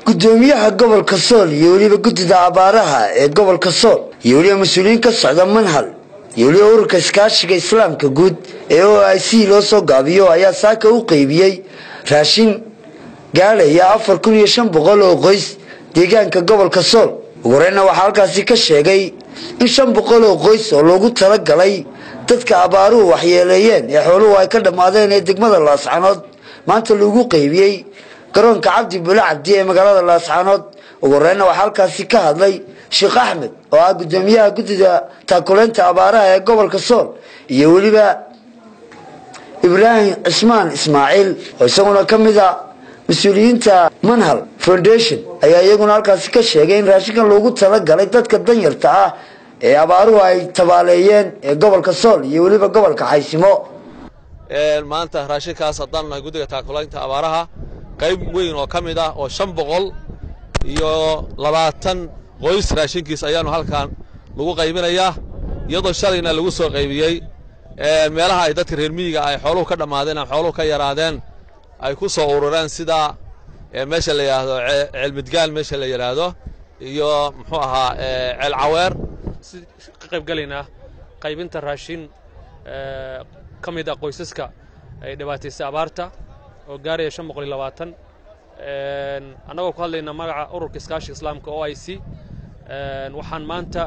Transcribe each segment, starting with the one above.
gudoomiyaha gobolka sool iyo weliba guddida abaaraha ee gobolka sool iyo weliba mas-uuliyiin ka socda manhal iyo weliba ururka iskaashiga islaamka guud ee o i c loo soo gaabiyo ayaa saaka u qeybiyey raashin gaadhaya afar kun iyo shan boqol oo qoys deegaanka gobolka sool ugu horeyna waxaa halkaasi ka sheegay in shan boqol oo qoys oo loogu talagalay dadka abaaruhu waxyeeleeyeen ee xooluhu ay ka dhammaadeen ee degmada laascanood maanta lagu qeybiyey garoonka cabdi bule cabdi ee magaalada laascanood ugu horeyna waxaa halkaasi ka hadlay sheekh axmed oo ah gudoomiyaha guddida taakuleynta abaaraha ee gobolka sool iyo weliba ibraahim cismaan ismaaciil oo isaguna ka mid a mas-uuliyiinta manhal foundation ayaa iyaguna halkaasi ka sheegay in raashinkan loogu talagalay dadka danyarta ah ee abaaruhu ay tabaaleeyeen ee gobolka sool iyo weliba gobolka xaysimo maanta raashinkaas haddaan nahay guddiga taakulaynta abaaraha qayb weyn oo ka mid ah oo shan boqol iyo labaatan qoys raashinkiis ayaanu halkan lagu qaybinayaa iyadoo shalayna lagu soo qaybiyey meelaha ay dadka reer miyiga ay xooluhu ka dhammaadeen ama xooluhu ka yaraadeen ay ku soo urureen sida meesha la yidhaahdo ceelmidgaal meesha la yidhaahdo iyo muxuu ahaa ceel caweer ka qaybgalaynaa qaybinta raashin ka mid ah qoysaska ay dhibaataysay abaarta oo gaaraya shan boqol iyo labaatan annagoo ku hadlayna magaca ururka iskaashiga islaamka o i c waxaan maanta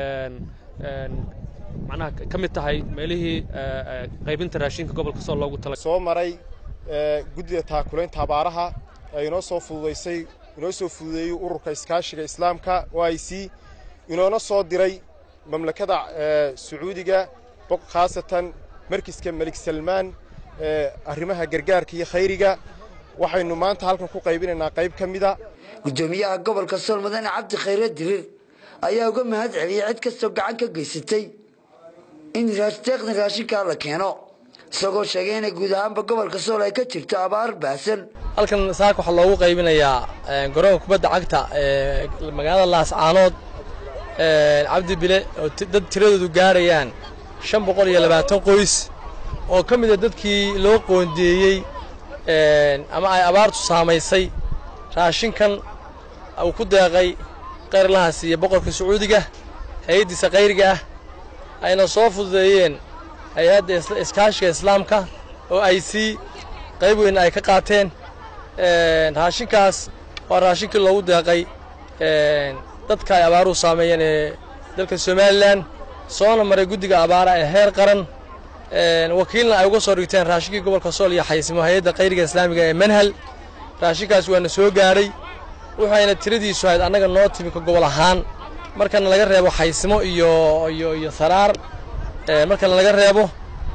macnaha ka mid tahay meelihii qaybinta raashinka gobolka sool loogu tala soo maray guddida taakulaynta abaaraha ee inoo soo fududaysay inoo soo fududeeyey ururka iskaashiga islaamka o i c inoona soo diray mamlakada sacuudiga khaasatan markiska melik salmaan arrimaha gargaarka iyo khayriga waxaynu maanta halkan ku qaybinaynaa qayb ka mida gudoomiyaha gobolka sool mudane cabdi khayre dirir ayaa uga mahad celiyey cid kastoo gacan ka geysatay in deeqdan raashinkaa la keeno isagoo sheegay inay guud ahaanba gobolka sool ay ka jirto abaar baahsan halkan saaka waxaa loogu qaybinayaa garoonka kubadda cagta ee magaalada laascaanood cabdi bile oo dad tiradoodu gaarayaan shan boqol iyo labaatan qoys oo ka mida dadkii loo qoondeeyey ama ay abaartu saamaysay raashinkan uu ku deeqay kayrlahaas iyo boqorka sacuudiga hay-addiisa kayriga ah ayna soo fududeeyeen hay-adda iskaashiga islaamka oo ay sii qayb weyn ay ka qaateen raashinkaas waa raashinkii loogu deeqay dadka ay abaaruhu saameeyeen ee dalka somalilan soona maray guddiga abaara ee heer qaran wakiilna ay uga soo dhigteen raashinkii gobolka sool iyo xaysimo hay-adda kayriga islaamiga ee manhal raashinkaas waana soo gaadhay waxayna tiradiisu ahayd annaga noo timi ka gobol ahaan markana laga reebo xaysimo iyo iyo iyo saraar markana laga reebo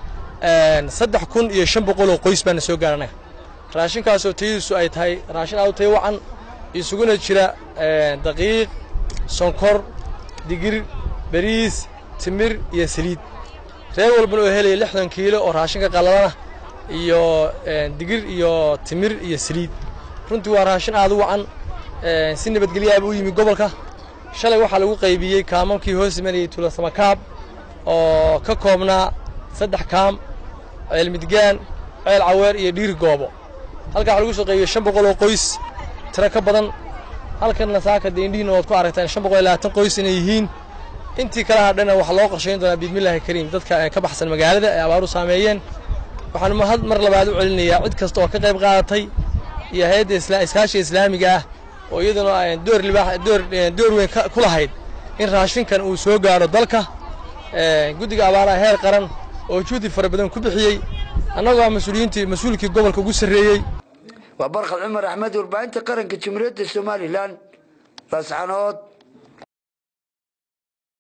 saddex kun iyo shan boqol oo qoys baana soo gaadha annaga raashinkaasoo tayadiisu ay tahay raashin aad u tayo wacan isuguna jira daqiiq sonkor digir beriis timir iyo saliid reer walbana oo helaya lixdan kiilo oo raashinka qalladana iyo digir iyo timir iyo saliid runtii waa raashin aad u wacan si nabadgelyaaba u yimi gobolka shalay waxaa lagu qaybiyey kaamamkii hoos imanayay tuulasamakaab oo ka koobnaa saddex kaam ceel midgaan ceel caweer iyo dhiiri goobo halkaa waxaa lagu soo qaybiyey shan boqol oo qoys tiro ka badan halkanna saaka dee indhihiina waad ku aragtaan shan boqol iyo labaatan qoys inay yihiin intii kala hadhana waxaa loo qorshayn doonaa biidmillahi kariim dadka ka baxsan magaalada ee abaaru saameeyeen waxaan mahad mar labaad u celinayaa cid kasta oo ka qayb qaadatay iyo hay-adda iskaashiga islaamiga ah oo iyaduna door libaax door door weyn ku lahayd in raashinkan uu soo gaadho dalka guddiga abaaraha heer qaran oo juhdi fara badan ku bixiyey annagoo ah mas-uuliyiintii mas-uulkii gobolka ugu sarreeyey waa barkhad cumar axmed warbaahinta qaranka jumhuuriyadda somalilan laascanood